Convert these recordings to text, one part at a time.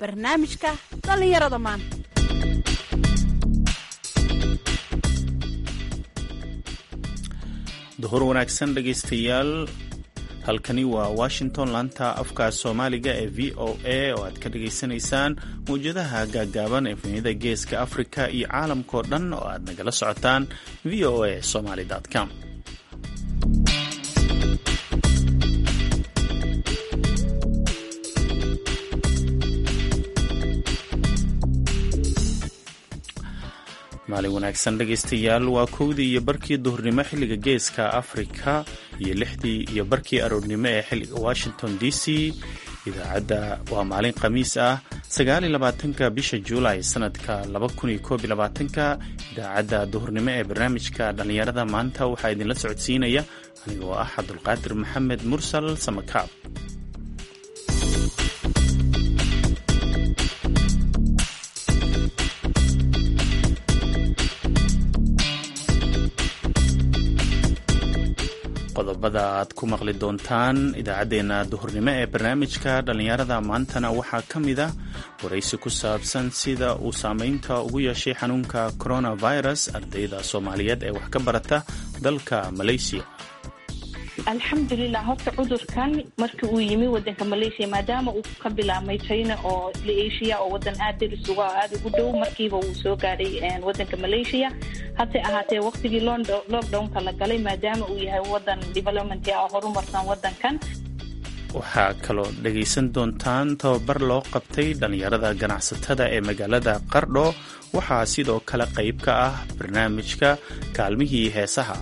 barnaamijka dhallinyarada maanta duhur wanaagsan dhegaystayaal halkani waa washington laanta afka soomaaliga ee v o a oo aad ka dhagaysanaysaan mawjadaha gaaggaaban ee funiyada geeska afrika iyo caalamkao dhan oo aad nagala socotaan v o a somaly com maalin wanaagsan dhegaystayaal waa kowdii iyo barkii duhurnimo xilliga geeska afrika iyo lixdii iyo barkii aroornimo ee xilliga washington d c idaacadda waa maalin khamiis ah sagaaliyo labaatanka bisha juulay sanadka laba kun iyo koob iyo labaatanka idaacadda duhurnimo ee barnaamijka dhallinyarada maanta waxaa idinla socodsiinaya anigoo ah cabdulqaadir maxamed mursal samakaab qodobada aad ku maqli doontaan idaacaddeenna duhurnimo ee barnaamijka dhallinyarada maantana waxaa ka mid a waraysi ku saabsan sida uu saameynta ugu yeeshay xanuunka coronavirus ardayda soomaaliyeed ee wax ka barata dalka malaysiya alxamdulilah horta cudurkan markii uu yimi wadanka malaysia maadaama uu ka bilaabmay china oo isla asia oo wadan aad daris uga aada ugu dhow markiiba uu soo gaadhay wadanka malaysia hase ahaatee waqtigii lockdownka la galay maadaama uu yahay wadan development ah horumarsan wadankan waxaa kaloo dhegaysan doontaan tababar loo qabtay dhallinyarada ganacsatada ee magaalada qardho waxaa sidoo kale qayb ka ah barnaamijka kaalmihii heesaha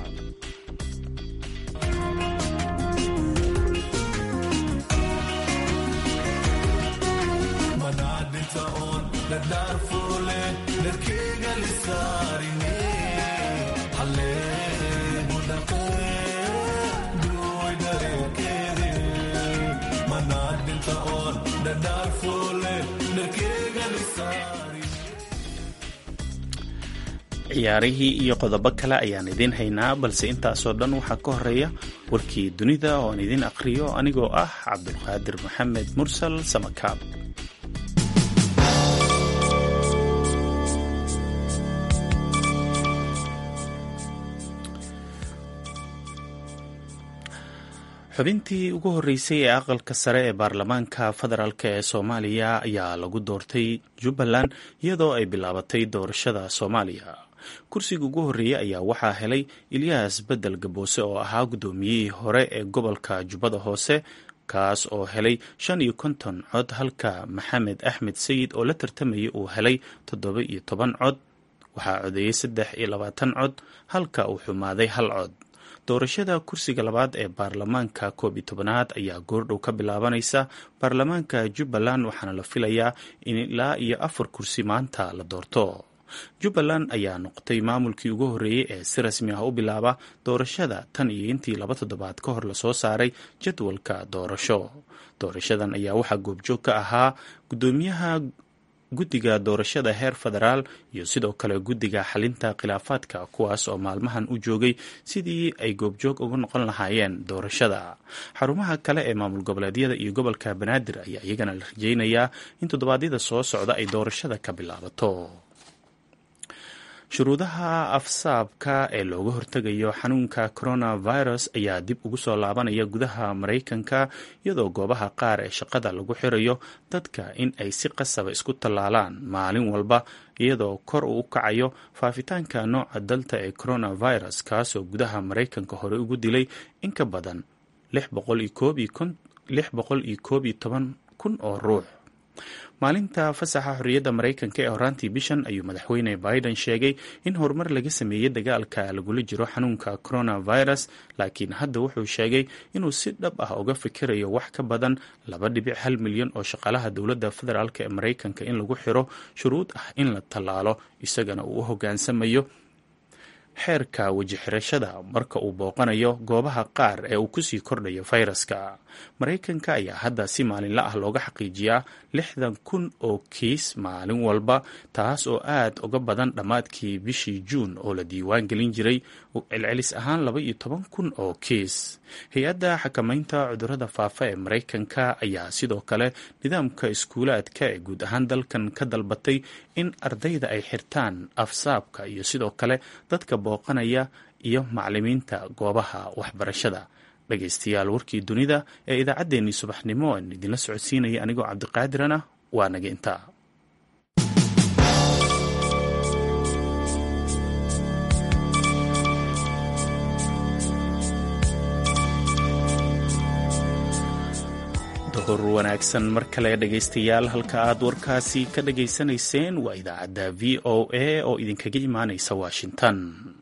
ciyaarihii iyo qodobo kale ayaan idiin haynaa balse intaasoo dhan waxaa ka horeeya warkii dunida oo aan idiin aqhriyo anigoo ah cabdulqaadir maxamed mursal samakaab xubintii ugu horreysay ee aqalka sare ee baarlamaanka federaalk ee soomaaliya ayaa lagu doortay jubbaland iyadoo ay bilaabatay doorashada soomaaliya kursiga ugu horreeyey ayaa waxaa helay ilyaas bedel gaboose oo ahaa guddoomiyihii hore ee gobolka jubbada hoose kaas oo helay shan iyo konton cod halka maxamed axmed sayid oo la tartamayay uu helay toddoba iyo toban cod waxaa codeeyey saddex iyo labaatan cod halka uu xumaaday hal cod doorashada kursiga labaad ee baarlamaanka koob iyo tobanaad ayaa goordhow ka bilaabanaysa baarlamaanka jubbaland waxaana la filayaa in ilaa iyo afar kursi maanta la doorto jubbaland ayaa noqotay maamulkii ugu horreeyey ee si rasmi ah u bilaaba doorashada tan iyo intii laba toddobaad ka hor lasoo saaray jadwalka doorasho doorashadan ayaa waxaa goobjoog ka ahaa guddoomiyaha guddiga doorashada heer federaal iyo sidoo kale guddiga xalinta khilaafaadka kuwaas oo maalmahan u joogay sidii ay goobjoog uga noqon lahaayeen doorashada xarumaha kale ee maamul goboleedyada iyo gobolka banaadir ayaa iyagana la rajeynayaa in toddobaadyada soo socda ay doorashada ka bilaabato shuruudaha afsaabka ee looga hortegayo xanuunka coronavirus ayaa dib ugu soo laabanaya gudaha maraykanka iyadoo goobaha qaar ee shaqada lagu xirayo dadka in ay si qasaba isku tallaalaan maalin walba iyadoo kor uu u kacayo faafitaanka nooca dalta ee coronavirus kaasoo gudaha maraykanka hore ugu dilay in ka badan lix boqol iyo koob iyo toban kun oo ruux maalinta fasaxa xorriyadda maraykanka ee horaantii bishan ayuu madaxweyne biden sheegay in horumar laga sameeyey dagaalka lagula jiro xanuunka coronavirus laakiin hadda wuxuu sheegay inuu si dhab ah uga fikirayo wax ka badan laba dhibic hal milyan oo shaqaalaha dowladda federaalk ee maraykanka in lagu xiro shuruud ah in la tallaalo isagana uu u hoggaansamayo xeerka weji xirashada marka uu booqanayo goobaha qaar ee uu kusii kordhayo fayraska maraykanka ayaa hadda si maalinla ah looga xaqiijiyaa lixdan kun oo kiis maalin walba taas oo aad uga badan dhammaadkii bishii juun oo la diiwaan gelin jiray celcelis ahaan laba iyo toban kun oo kiis hay-adda xakamaynta cudurada faafa ee maraykanka ayaa sidoo kale nidaamka iskuulaadka ee guud ahaan dalkan ka dalbatay in ardayda ay xirtaan afsaabka iyo sidoo kale dadka booqanaya iyo macalimiinta goobaha waxbarashada dhegaystayaal warkii dunida ee idaacaddeenii subaxnimo aan idinla socodsiinaya anigoo cabdiqaadirana waa naga intaa hor wanaagsan mar kale dhegaystayaal halka aad warkaasi ka dhageysanayseen waa idaacadda v o a oo idinkaga imaanaysa washington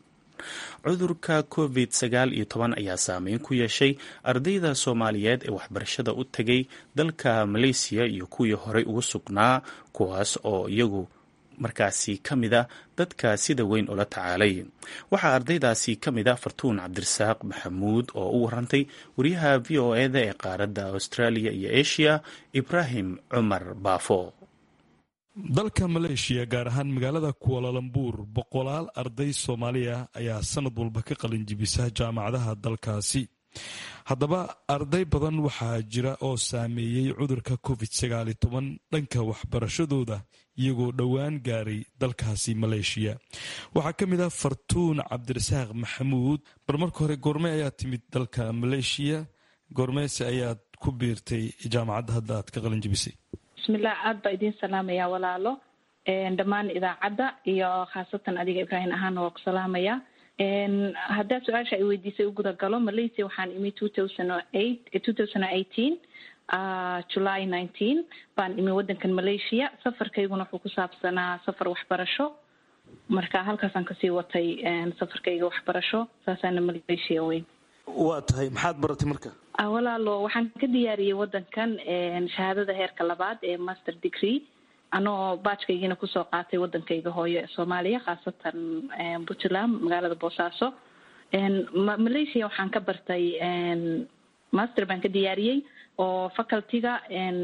cudurka covid sagaal iyo toban ayaa saameyn ku yeeshay ardayda soomaaliyeed ee waxbarashada u tegay dalka maleysiya iyo kuwii horey ugu sugnaa kuwaas oo iyagu markaasi ka mid a dadka sida weyn ula tacaalay waxaa ardaydaasi ka mid a fartuun cabdirasaaq maxamuud oo u warantay wariyaha v o eda ee qaaradda australia iyo asia ibraahim cumar baafo dalka maleeshiya gaar ahaan magaalada kuwalalambuur boqolaal arday soomaaliya ayaa sanad walba ka qalinjibisa jaamacadaha dalkaasi haddaba arday badan waxaa jira oo saameeyey cudurka covid sagaali toban dhanka waxbarashadooda iyagoo dhowaan gaaray dalkaasi maleeshiya waxaa ka mid ah fartuun cabdirasaaq maxamuud bal marka hore goorme ayaa timid dalka maleeshiya goormeese ayaad ku biirtay jaamacadda hadda aad ka qalinjibisay bismillah aada baa idiin salaamaya walaalo dhammaan idaacadda iyo khaasatan adiga ibraahim ahaana waa ku salaamaya haddaad su-aasha ay weydiisay u guda galo malaysia waxaan imi two thousand eight two thousand eighteen july nineteen baan imi waddankan malaysia safarkayguna wuxuu ku saabsanaa safar waxbarasho marka halkaasaan kasii watay safarkayga waxbarasho saasaana malaysia weyn waa tahay maxaad baratay marka walaalo waxaan ka diyaariyey waddankan shahaadada heerka labaad ee master degree anoo baajkaygiina kusoo qaatay waddankayga hooyo ee soomaaliya khaasatan puntland magaalada boosaaso malaysia waxaan ka bartay master baan ka diyaariyey oo facultyga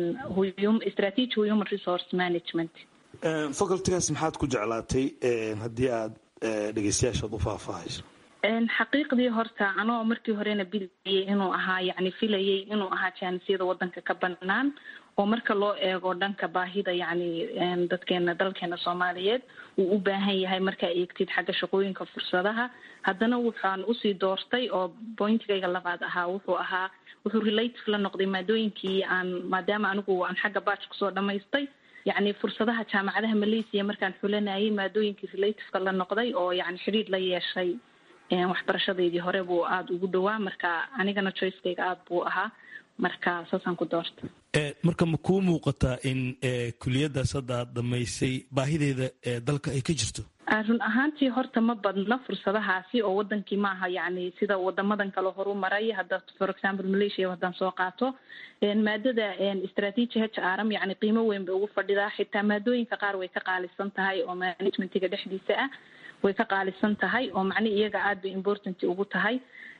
strategy human resource management facultygaas maxaad ku jeclaatay haddii aad dhegeystayaashaad u faahfaahayso xaqiiqdii horta anoo markii horena bilayay inuu ahaa yacni filayay inuu ahaa jaanisiyada waddanka ka banaan oo marka loo eego dhanka baahida yacni dadkeena dalkeena soomaaliyeed uu u baahan yahay markaa eegtid xagga shaqooyinka fursadaha haddana waxaan usii doortay oo bointigayga labaad ahaa wuxuu ahaa wuxuu relative la noqday maadooyinkii aan maadaama anigu aan xagga baaj kusoo dhamaystay yacni fursadaha jaamacadaha malaysia markaan xulanayay maadooyinkii relativeka la noqday oo yacni xidhiir la yeeshay waxbarashadeydii hore buu aada ugu dhowaa marka anigana choicekayga aada buu ahaa marka saasaan ku doorta marka ma kuu muuqataa in kuliyadaas hadda aad dhamaysay baahideeda ee dalka ay ka jirto run ahaantii horta ma badna fursadahaasi oo wadankii maaha yacni sida wadamadan kale horu maray hadda for example malaysia haddaan soo qaato maadada strategy h r m yacni qiimo weyn bay ugu fadhidaa xitaa maadooyinka qaar way ka qaalisan tahay oo managementiga dhexdiisa ah way ka qaalisan tahay oo macni iyaga aada bay important ugu tahay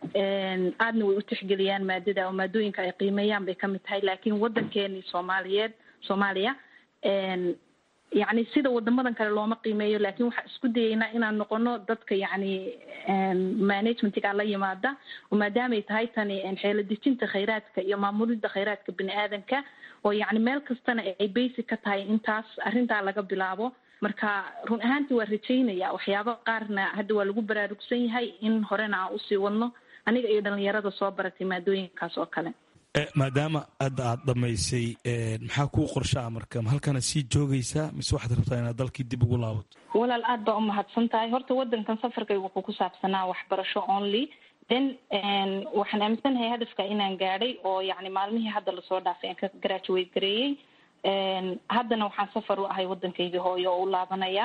aadna way u tixgeliyaan maadada oo maadooyinka ay qiimeeyaan bay kamid tahay laakiin waddankeeni soomaaliyeed soomaaliya yacni sida wadamadan kale looma qiimeeyo laakiin waxaan isku dayeynaa inaan noqono dadka yacni managementiga la yimaada oo maadaamay tahay tani xeelo dejinta khayraadka iyo maamulidda khayraadka bini aadanka oo yacni meel kastana ay basic ka tahay intaas arrintaa laga bilaabo marka run ahaantii waa rajaynaya waxyaaba qaarna hadda waa lagu baraarugsan yahay in horena aan usii wadno aniga iyo dhalinyarada soo baratay maadooyinkaas oo kale maadaama hadda aad dhammaysay maxaa kuu qorshaa marka ma halkana sii joogaysaa mise waxaad rabtaa inaad dalkii dib ugu laabato walaal aad baa umahadsan tahay horta wadankan safarkayga wuxuu ku saabsanaa waxbarasho only then waxaan aaminsanahay hadafka inaan gaadhay oo yacni maalmihii hadda lasoo dhaafay aan ka graduate gareeyey haddana waxaan safar u ahay waddankaygii hooyo oo u laabanaya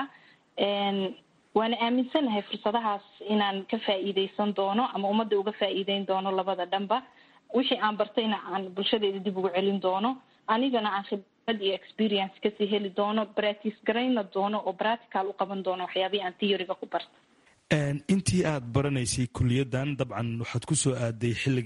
waana aaminsanahay fursadahaas inaan ka faa'iideysan doono ama ummadda uga faa'iideyn doono labada dhanba wixii aan bartayna aan bulshadeeda dib ugu celin doono anigana aan khibrad iyo experience kasii heli doono practice garayna doono oo practical u qaban doono waxyaabihii aan theoryga ku barta intii aad baranaysay kuliyaddan dabcan waxaad ku soo aaday xilligii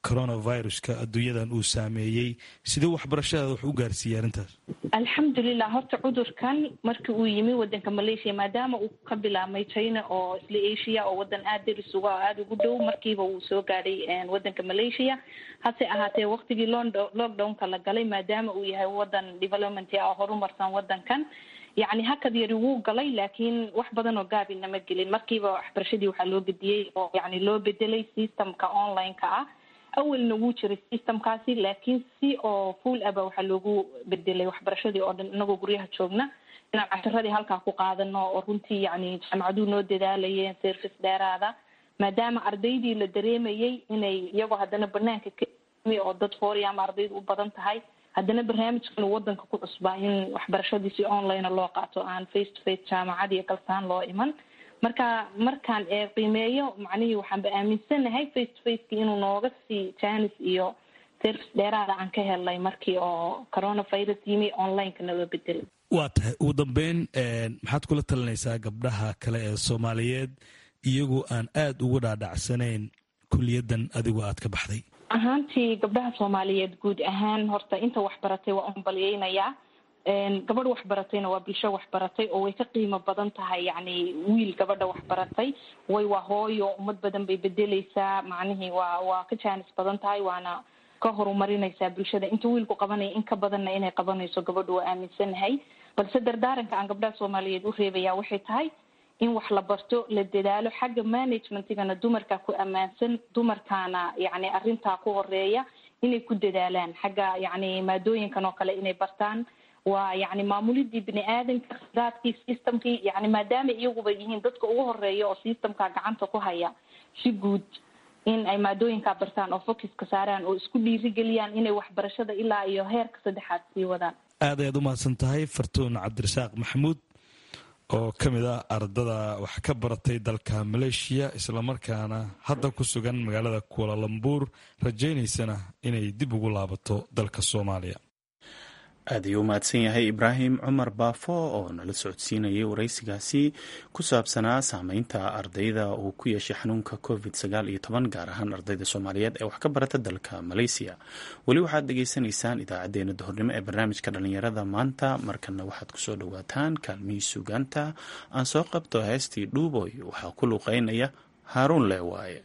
coronaviruska adduunyadan uu saameeyey sidee waxbarashadaada wax u gaarsiiyey arrintaas alxamdulilah horta cudurkan markii uu yimi wadanka malaysia maadaama uu ka bilaabmay china oo isla asia oo wadan aada deris uga oo aada ugu dhow markiiba uu soo gaadhay wadanka malaysia hase ahaatee waktigii lockdownka la galay maadaama uu yahay wadan development ah oo horumarsan wadankan yacni hakad yari wuu galay laakiin wax badan oo gaabi nama gelin markiiba waxbarashadii waxaa loo gediyey oo yani loo bedelay systemka online-ka ah awalna wuu jiray systemkaasi laakiin si oo full aba waxaa loogu bedelay waxbarashadii oo dhan inagoo guryaha joogna inaan casharadii halkaa ku qaadano oo runtii yani jaamacaduu noo dadaalayeen service dheeraada maadaama ardaydii la dareemayay inay iyagoo haddana banaanka ka oo dad foori ama ardaydu u badan tahay haddana barnaamijkan uu wadanka ku cusbaa in waxbarashadii si online loo qaato aan face to face jaamacad iyo kalsaan loo iman marka markaan ee qiimeeyo macnihii waxaanba aaminsanahay face to faceki inuu nooga sii janis iyo service dheeraada aan ka helnay markii oo coronavirus yimi onlineka naloo bedelay waa tahay ugu dambeyn maxaad kula talinaysaa gabdhaha kale ee soomaaliyeed iyagoo aan aada uga dhaadhacsanayn kuliyaddan adigoo aad ka baxday ahaantii gabdhaha soomaaliyeed guud ahaan horta inta waxbaratay waa unbalyeynayaa gabadh waxbaratayna waa bulsho waxbaratay oo way ka qiimo badan tahay yacni wiil gabadha waxbaratay way waa hooyo ummad badan bay bedeleysaa macnihii waa waa ka jaanis badan tahay waana ka horumarinaysaa bulshada inta wiilku qabanaya in ka badanna inay qabanayso gabadhu waa aaminsanahay balse dardaaranka aan gabdhaha soomaaliyeed u reebaya waxay tahay in wax la barto la dadaalo xagga managementigana dumarkaa ku ammaansan dumarkaana yacni arrintaa ku horeeya inay ku dadaalaan xagga yacni maadooyinkan oo kale inay bartaan waa yacni maamulidii bini aadanka khidaadkii systemkii yacni maadaama iyaguba yihiin dadka ugu horeeya oo systemka gacanta ku haya si guud in ay maadooyinkaa bartaan oo focuska saaraan oo isku dhiirigeliyaan inay waxbarashada ilaa iyo heerka saddexaad sii wadaan aad ayaad u mahadsan tahay fartuun cabdirasaaq maxamuud oo ka mid ah ardada wax ka baratay dalka maleeshiya islamarkaana hadda ku sugan magaalada kualalambuur rajaynaysana inay dib ugu laabato dalka soomaaliya aad ayuu u mahadsan yahay ibraahim cumar baafo oo nala socodsiinayay waraysigaasi ku saabsanaa saameynta ardayda uu ku yeeshay xanuunka covid sagaal iyo toban gaar ahaan ardayda soomaaliyeed ee wax ka barata dalka malaysiya weli waxaad dhagaysanaysaan idaacadeena duhurnimo ee barnaamijka dhalinyarada maanta markana waxaad kusoo dhawaataan kaalmihii sugaanta aan soo qabto heestii dhuuboy waxaa ku luuqeynaya haaruun leewaaye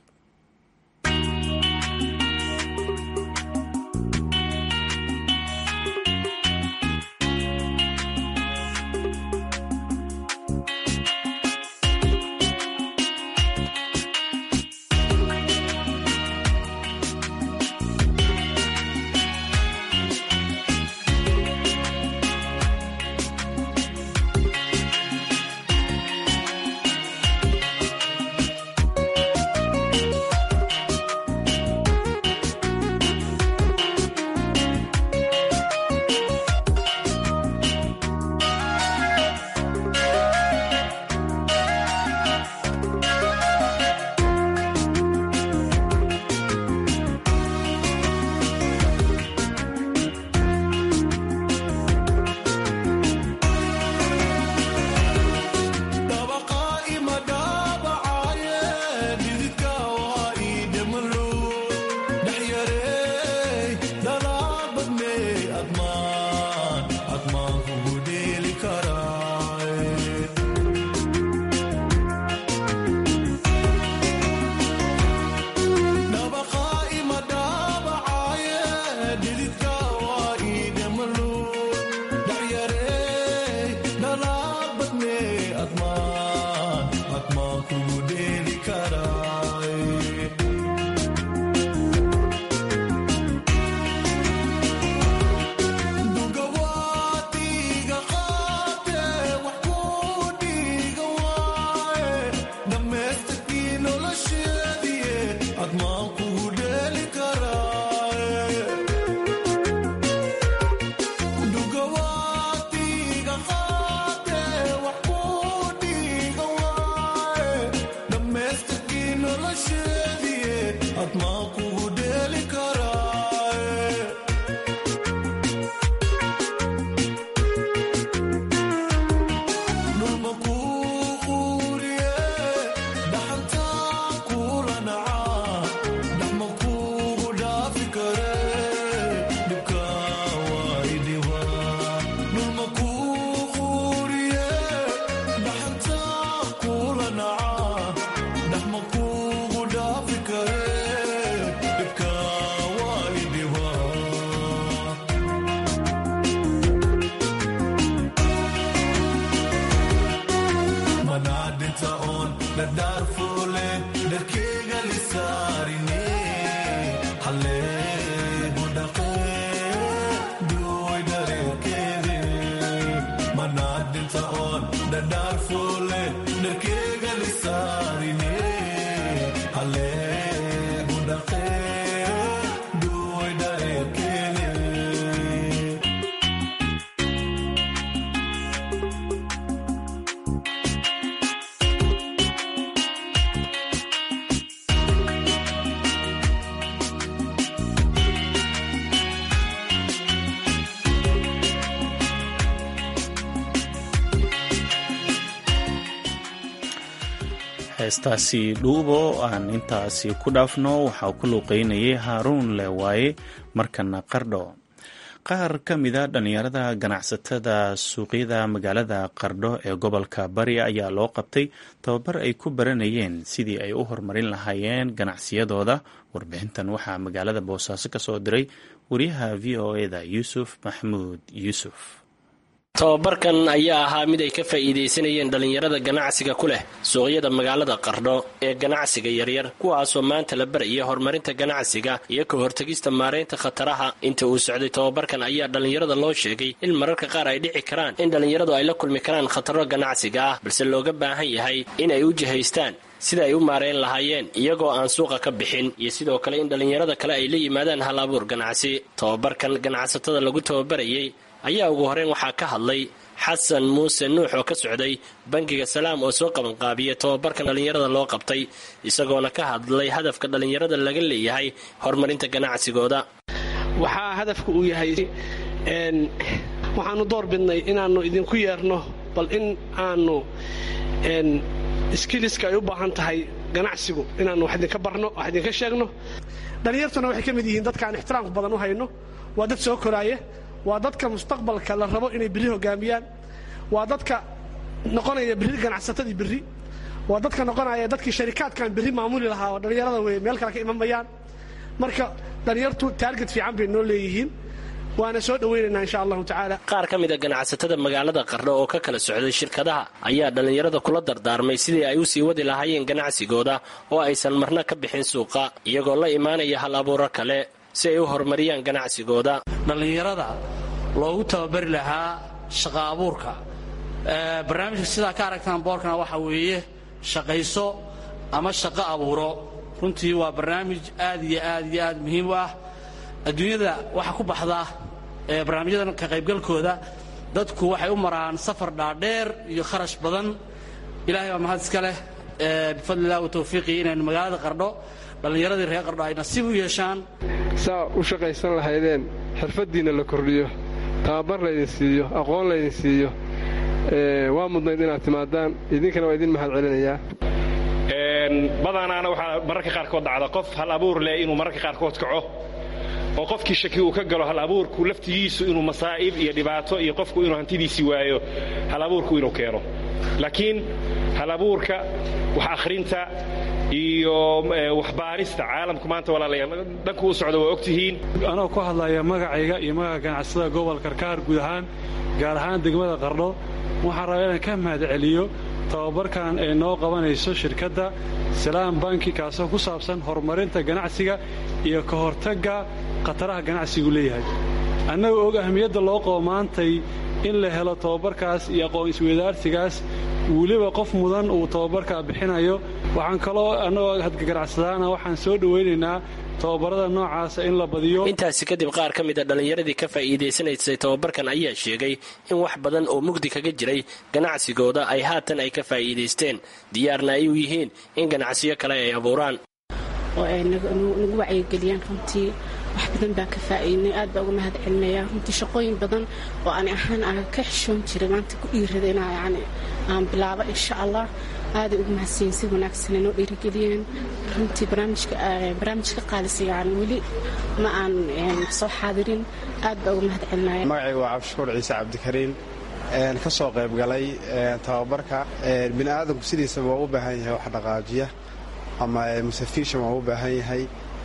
heestaasi dhuubo aan intaasi ku dhaafno waxaa ku luuqeynayay haaruun leewaaye markana qardho qaar ka mida dhallinyarada ganacsatada suuqyada magaalada qardho ee gobolka bari ayaa loo qabtay tababar ay ku baranayeen sidii ay u horumarin lahaayeen ganacsiyadooda warbixintan waxaa magaalada boosaaso ka soo diray wariyaha v o eda yuusuf maxamuud yuusuf tababarkan ayaa ahaa mid ay ka faa'iidaysanayeen dhallinyarada ganacsiga ku leh suuqyada magaalada qardho ee ganacsiga yaryar kuwaasoo maanta la baraya horumarinta ganacsiga iyo ka hortegista maaraynta khataraha inta uu socday tababarkan ayaa dhallinyarada loo sheegay in mararka qaar ay dhici karaan in dhallinyaradu ay la kulmi karaan khataro ganacsiga ah balse looga baahan yahay in ay u jihaystaan sida ay u maarayn lahaayeen iyagoo aan suuqa ka bixin iyo sidoo kale in dhallinyarada kale ay la yimaadaan hal abuur ganacsi tababarkan ganacsatada lagu tababarayay ayaa ugu horeyn waxaa ka hadlay xasan muuse nuux oo ka socday bangiga salaam oo soo qabanqaabiyay tababarkan dhallinyarada loo qabtay isagoona ka hadlay hadafka dhallinyarada laga leeyahay horumarinta ganacsigooda waxaa hadafka uu yahay waxaanu door bidnay inaannu idinku yeerno bal in aanu skiliska ay u baahan tahay ganacsigu inaannu wax idinka barno wax idinka sheegno dhallinyartuna waxay ka mid yihiin dadkaan ixtiraamka badan u hayno waa dad soo koraaya waa dadka mustaqbalka la rabo inay berri hogaamiyaan waa dadka noqonaya berri ganacsatadii berri waa dadka noqonaya dadkii sharikaadkan berri maamuli lahaa oo dhallinyarada wey meel kale ka imamayaan marka dhallinyartu taarget fiican bay noo leeyihiin waana soo dhowaynaynaa insha allahu tacaala qaar ka mid a ganacsatada magaalada qardho oo ka kala socday shirkadaha ayaa dhallinyarada kula dardaarmay sidii ay u sii wadi lahaayeen ganacsigooda oo aysan marna ka bixin suuqa iyagoo la imaanaya hal abuuro kale si ay u horumariyaan ganacsigooda dhallinyarada loogu tababari lahaa shaqa abuurka barnaamijka sidaa ka aragtaan boorkana waxaa weeye shaqayso ama shaqo abuuro runtii waa barnaamij aad iyo aad iyo aad muhiim u ah adduunyada waxaa ku baxda barnaamijyadan ka qaybgalkooda dadku waxay u maraan safar dhaadheer iyo kharash badan ilahay baa mahad iska leh bifadli illah watawfiiqii inaynu magaalada qardho dhallinyaradii reer qardho ay nasiib u yeeshaan saa u shaqaysan lahaydeen xirfaddiinna la kordhiyo tababar laydin siiyo aqoon laydin siiyo waa mudnayd inaad timaadaan idinkana waa idin mahad celinayaa badanaana waxaa mararka qaarkood dhacda qof hal abuur leh inuu mararka qaarkood kaco oo qofkii shaki uu ka galo hal abuurku laftigiisu inuu masaa'ib iyo dhibaato iyo qofku inuu hantidiisii waayo hal abuurku inuu keeno laakiin hal abuurka wax akhrinta iyo waxbaarista caalamku maanta walaalayaal dhanku u socda waa ogtihiin anoo ku hadlaya magacayga iyo magaca ganacsatada gobolka karkaar guud ahaan gaar ahaan degmada qardho waxaan rabaa inaan ka mahad celiyo tababarkan ay noo qabanayso shirkadda salaam banki kaasoo ku saabsan horumarinta ganacsiga iyo ka hortagga khataraha ganacsigu leeyahay annagoo og ahmiyadda loo qabo maantay in la helo tababarkaas iyo aqoon isweydaarsigaas weliba qof mudan uu tababarkaa bixinayo waxaan kaloo annagoo hadgaganacsadaana waxaan soo dhowaynaynaa tababarada noocaasa in la badiyo intaasi kadib qaar ka mida dhallinyaradii ka faa'iidaysanaysay tababarkan ayaa sheegay in wax badan oo mugdi kaga jiray ganacsigooda ay haatan ay ka faa'iidaysteen diyaarna ay u yihiin in ganacsiyo kale ay abuuraan oo ay nagu wacyigeliyaan runtii wax badan baa ka faa'iidnay aad baa uga mahad celinayaa runtii shaqooyin badan oo ani ahaan aan ka xishoon jiray maanta ku dhiirada inaa yani aan bilaabo insha allah aaday ugu mahadsiyen si wanaagsan ay noo dhiirigeliyeen runtii barnaamijka qaadisa yani weli ma aan soo xaadirin aad baa uga mahad celinaya magacayga waa cabdishukuur ciise cabdikariin ka soo qayb galay tababarka bini aadamku sidiisaba waa u baahan yahay wax dhaqaajiya ama musafiishan waa u baahan yahay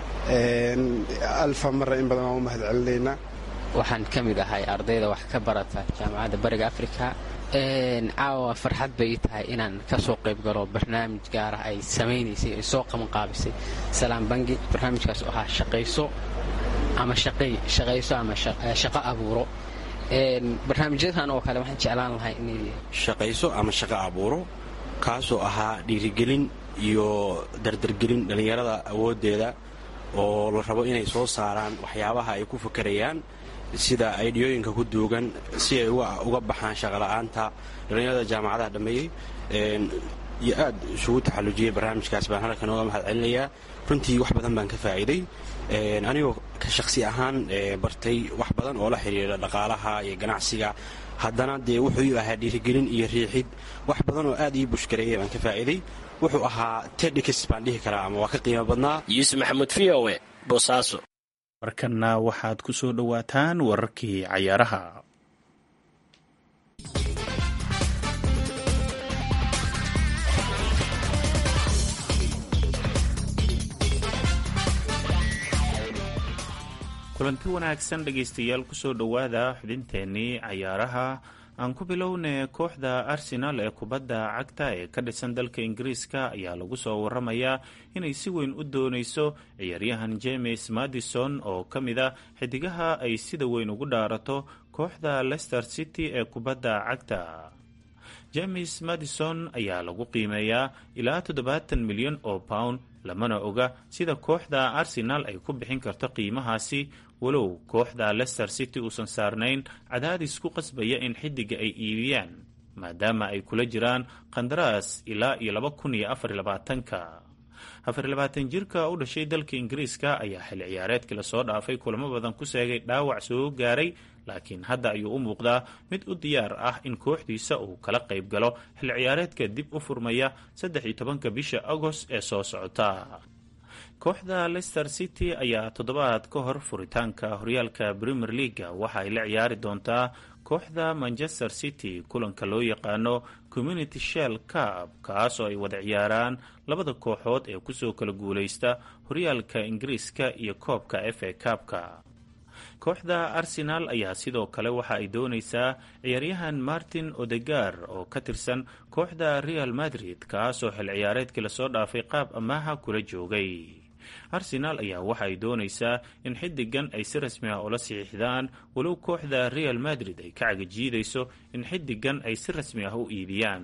alfa mara in badan waan u mahad celinaynaa waxaan ka mid ahay ardayda wax ka barata jaamacadda bariga afrika caawa farxad bay ii tahay inaan ka soo qayb galo barnaamij gaarah ay samaynaysay ay soo qabanqaabisay salaam bangi barnaamijkaas oo ahaa shaqayso ama shaqayso ama shaqo abuuro barnaamijyadan oo kale waxaan jeclaan lahay inay shaqayso ama shaqo abuuro kaasoo ahaa dhiirigelin iyo dardargelin dhallinyarada awooddeeda oo la rabo inay soo saaraan waxyaabaha ay ku fakarayaan sida aydhiyooyinka ku duugan si ay uga baxaan shaqola'aanta dhallinyarada jaamacadaha dhammeeyey iyo aad isugu taxallujiyey barnaamijkaas baan halkan ooga mahad celinayaa runtii wax badan baan ka faa'iiday anigoo ka shakhsi ahaan bartay wax badan oo la xidhiira dhaqaalaha iyo ganacsiga haddana dee wuxuu ahaa dhiirigelin iyo riixid wax badan oo aad ii bushkareeyay baan ka faa'iiday wuxuu ahaa tedhikis baan dhihi karaa ama waa ka qiimo badnaa yuusuf maxamuud v o e boosaaso markanna waxaad ku soo dhowaataan wararkii cayaaraha kulanti wanaagsan dhegaystayaal kusoo dhowaada xubinteennii cayaaraha aan ku bilownay kooxda arsenal ee kubadda cagta ee ka dhisan dalka ingiriiska ayaa lagu soo waramayaa inay si weyn u doonayso ciyaaryahan james madison oo ka mid a xidigaha ay sida weyn ugu dhaarato kooxda leicester city ee kubadda cagta james madison ayaa lagu qiimeeyaa ilaa toddobaatan milyan oo pound lamana oga sida kooxda arsenal ay ku bixin karto qiimahaasi walow kooxda leicester city uusan saarnayn cadaadis ku qasbaya in xidiga ay iibiyaan maadaama ay kula jiraan qandaraas ilaa iyo laba kun iyo afar labaatanka afar labaatan jirka u dhashay dalka ingiriiska ayaa xil ciyaareedkii lasoo dhaafay kulamo badan ku seegay dhaawac soo gaaray laakiin hadda ayuu u muuqdaa mid u diyaar ah in kooxdiisa uu kala qayb galo xil ciyaareedka dib u furmaya saddex iyo tobanka bisha agost ee soo socota kooxda leicester city ayaa toddobaad ka hor furitaanka horyaalka premier leaga waxa ay la ciyaari doontaa kooxda manchester city kulanka loo yaqaano community shell cup kaas oo ay wada ciyaaraan labada kooxood ee kusoo kala guuleysta horyaalka ingiriiska iyo koobka f a cupka kooxda arsenal ayaa sidoo kale waxa ay doonaysaa ciyaaryahan martin odegar oo ka tirsan kooxda real madrid kaasoo xil ciyaareedkii lasoo dhaafay qaab amaaha kula joogay arsenal ayaa waxa ay doonaysaa in xidigan ay si rasmi ah ula saxiixdaan walow kooxda real madrid ay ka cagajiidayso in xidigan ay si rasmi ah u iibiyaan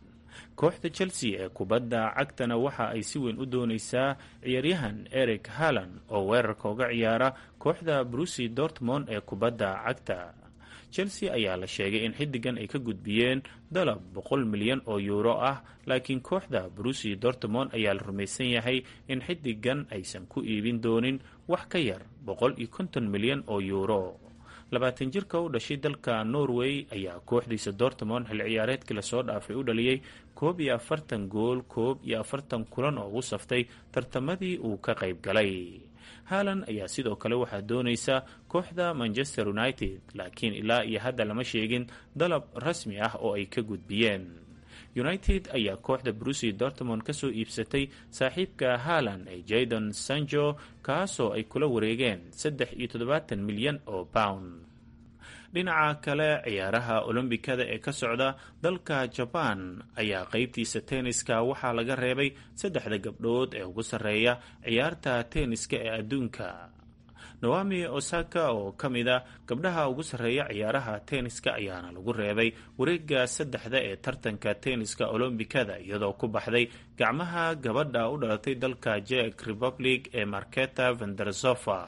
kooxda chelsea ee kubadda cagtana waxa ay si weyn u doonaysaa ciyaaryahan eric halland oo weerarka uga ciyaara kooxda brusi dortmond ee kubadda cagta chelsea ayaa la sheegay in xidigan ay ka gudbiyeen dalab boqol milyan oo yuuro ah laakiin kooxda brusi dortmond ayaa la rumaysan yahay in xidigan aysan ku iibin doonin wax ka yar boqol iyo konton milyan oo yuuro labaatan jirka u dhashay dalka norway ayaa kooxdiisa dortmond xil ciyaareedkii lasoo dhaafay u dhaliyey koob iyo afartan gool koob iyo afartan kulan oo ugu saftay tartamadii uu ka qayb galay haalan ayaa sidoo kale waxaa doonaysa kooxda manchester united laakiin ilaa iyo hadda lama sheegin dalab rasmi ah oo ay ka gudbiyeen united ayaa kooxda brusi dortmond ka soo iibsatay saaxiibka haalan ee jadon sanjo kaasoo ay kula wareegeen saddex iyo toddobaatan milyan oo pound dhinaca kale ciyaaraha olombikada ee ka socda dalka jabaan ayaa qeybtiisa tenniska waxaa laga reebay saddexda gabdhood ee ugu sarreeya ciyaarta tenniska ee adduunka nawami osaka oo ka mid a gabdhaha ugu sarreeya ciyaaraha tenniska ayaana lagu reebay wareega saddexda ee tartanka tenniska olombikada iyadoo ku baxday gacmaha gabadha u dhalatay dalka jek republic ee marketa vendersofa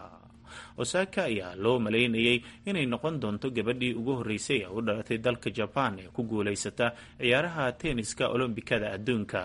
osaka ayaa loo malaynayay inay noqon doonto gabadhii ugu horreysay ee u dhalatay dalka jabaan ee ku guulaysata ciyaaraha tenniska olombikada adduunka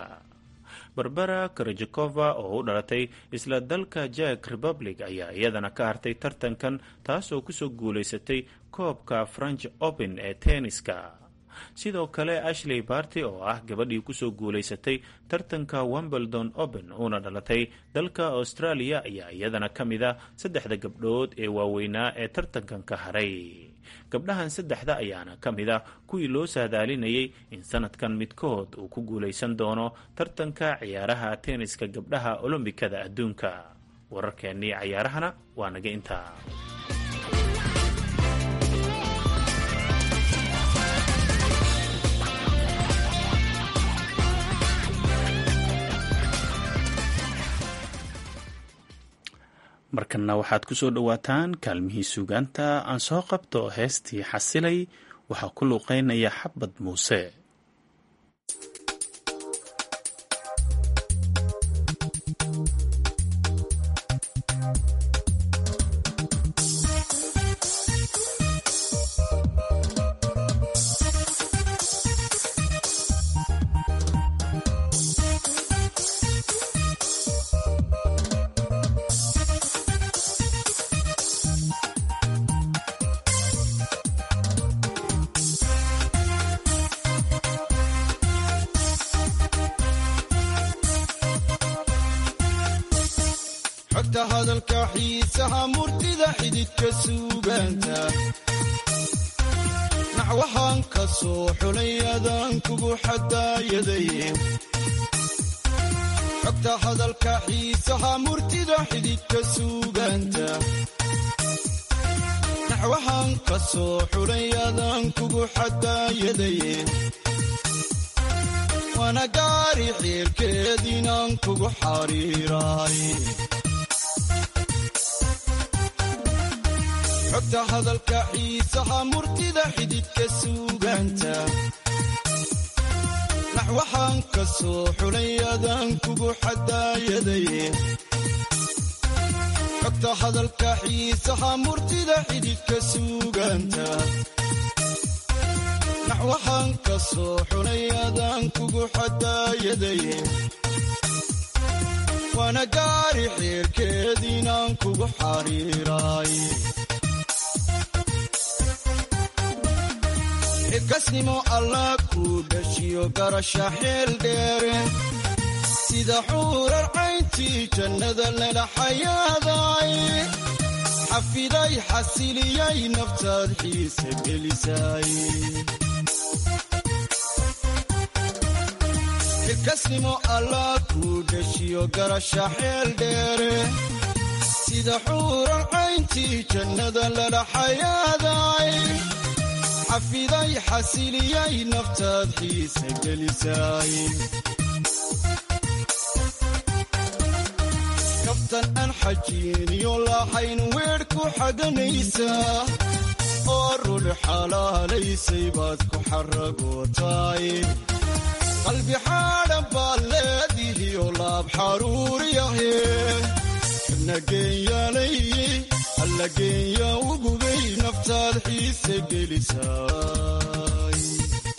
barbara karajakova oo u dhalatay isla dalka jek republic ayaa iyadana ka hartay tartankan taasoo kusoo guulaysatay koobka french open ee tenniska sidoo kale ashley barty oo ah gabadhii kusoo guulaysatay tartanka wimbledon open uuna dhalatay dalka australia ayaa iyadana ka mid a saddexda gabdhood ee waaweynaa ee tartankan ka haray gabdhahan saddexda ayaana ka mid ah kuwii loo saadaalinayay in sanadkan midkood uu ku guulaysan doono tartanka ciyaaraha tenniska gabdhaha olombikada adduunka wararkeennii cayaarahana waa naga intaa markanna waxaad ku soo dhowaataan kaalmihii suugaanta aan soo qabto heestii xasilay waxaa ku luuqeynaya xabad muuse xogta hadalka xiisaha murtida xididka suugaanta naxwahaan ka soo xulay adaan kugu xadaayaday xogta hadalka xiisaha murtida xididka suugaanta naxwahaan ka soo xulay adaan kugu xadaayaday waana gaari xiilkeediinaan kugu xariiraay xogta hadalka xiisaha murtida xididka suugaanta naxwahaan ka soo xulay adaan kugu xadaayaday xogta hadalka xiisaha murtida xididka suugaanta naxwahaan ka soo xulay adaan kugu xadaayaday waana gaari xiirkeediinaan kugu xariiraay xilkasnimo allah kuu dhashiyo garasha xeel dheere sida xuurar cayntii jannada lala xayaaday xafiday xasiliyay naftaad xiise gelisay xilkasnimo allah kuu dhashiyo garasha xeel dheere sida xuurar cayntii jannada lala xayaaday xafiday xasiliyay naftaad xiise gelisay kaftan aan xajiiniyo lahayn weer ku xaganaysaa oo rul xalaalaysay baad ku xaragootaay qalbi xaadhan baad leedihiyo laab xaruuriyahe nageenyaalay alla geenya ugubay naftaad xiise gelisay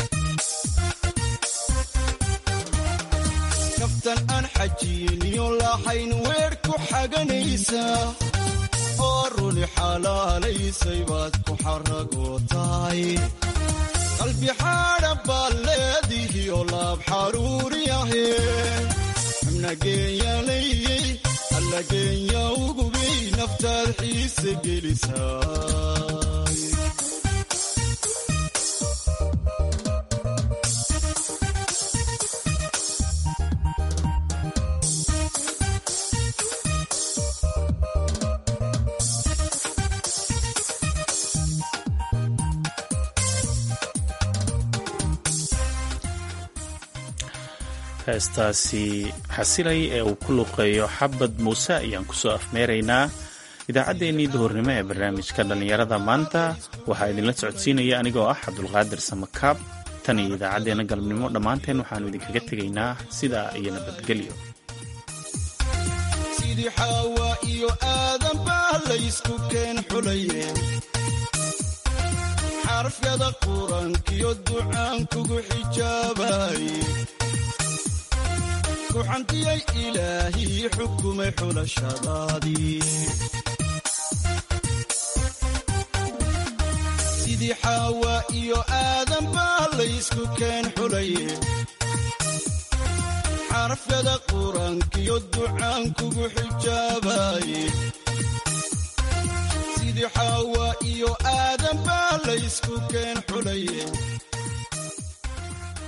kaftan aan xajiiniyo lahayn weer ku xaganaysaa oo runi xalaalaysay baad ku xaragootaay qalbi xaadhan baad leedihiyo laab xaruuriyahe nageenyaalay alla geenya ugubay naftaad xiise gelisay heestaasi xasilay ee uu ku luqeeyo xabad muuse ayaan kusoo afmeeraynaa idaacaddeenii duhurnimo ee barnaamijka dhallinyarada maanta waxaa idinla socodsiinaya anigoo ah cabdulqaadir samakaab tan iyo idaacaddeenna galabnimo dhammaanteen waxaannu idinkaga tegaynaa sidaa iyo nabadgelyo sidii xaawa iyo aadan baa laysku keen xulaye xarafyada quraankiyo ducaan kugu xijaabaye kuxantiyay ilaahii xukumay xulashadaadii sidii xaawa iyo aadan baa laysku keen xulaye xarafyada quraankiyo ducaan kugu xijaabaye sidii xaawa iyo aadan baa laysku keen xulaye